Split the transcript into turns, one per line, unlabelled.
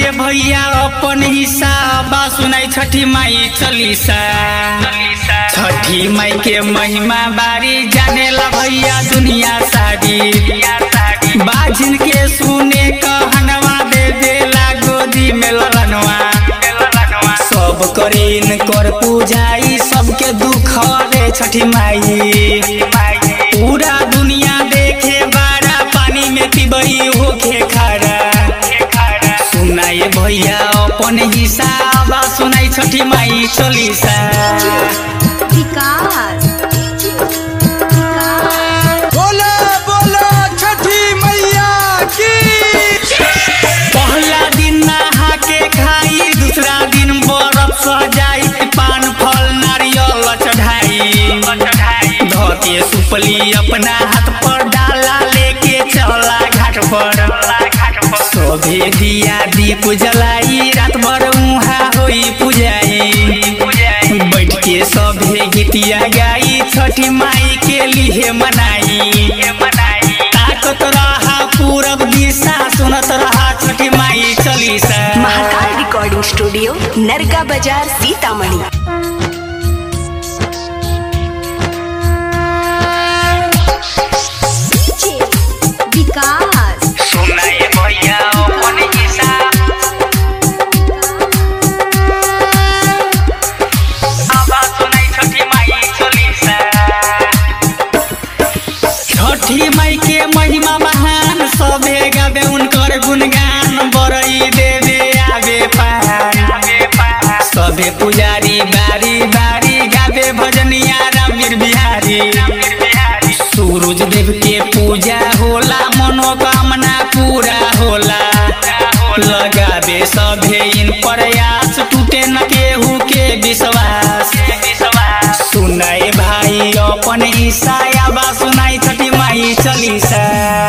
सुनाइए भैया अपन हिसाब सुनाई छठी माई चलीसा छठी माई के महिमा बारी जाने ला भैया दुनिया सारी बाजिन के सुने कहनवा दे देला गोदी में ललनवा सब करीन कर पूजाई सबके दुख रे छठी माई पूरा दुनिया देखे बारा पानी में पिबई होके खड़ा सुनाए भैया अपन हिसाब सुनाई छठी माई चलीसा
विकास
बोला बोला छठी मैया की
पहला दिन नहा के खाई दूसरा दिन बर्फ सजाई पान फल नारियल चढ़ाई धोके सुपली अपना हाथ पर डाला लेके चला घाट पर सोभे दिया दीप जलाई रात भर उहाँ होई पुजाई बैठ के सभे गीतिया गाई छठी माई के लिए मनाई ताकत रहा पूरब दिशा सुनत रहा छठी माई चलीसा
महाकाल रिकॉर्डिंग स्टूडियो नरका बाजार सीतामढ़ी विकास
सुनाए भैया अपन हिसाब आवाज सुनाई छठी माई चलीसा छठी माई के महिमा महान सबे गावे उनकर गुणगान बरई देवे आवे पार सबे पुजारी बारी बारी गावे भजनिया रामवीर बिहारी सूरज देव के पूजा होला मनोकामना पूरा होला लगावे सभे इन प्रयास टूटे न केहू के विश्वास सुनाए भाई अपन ईसा बा सुनाई छठी माई चलीसा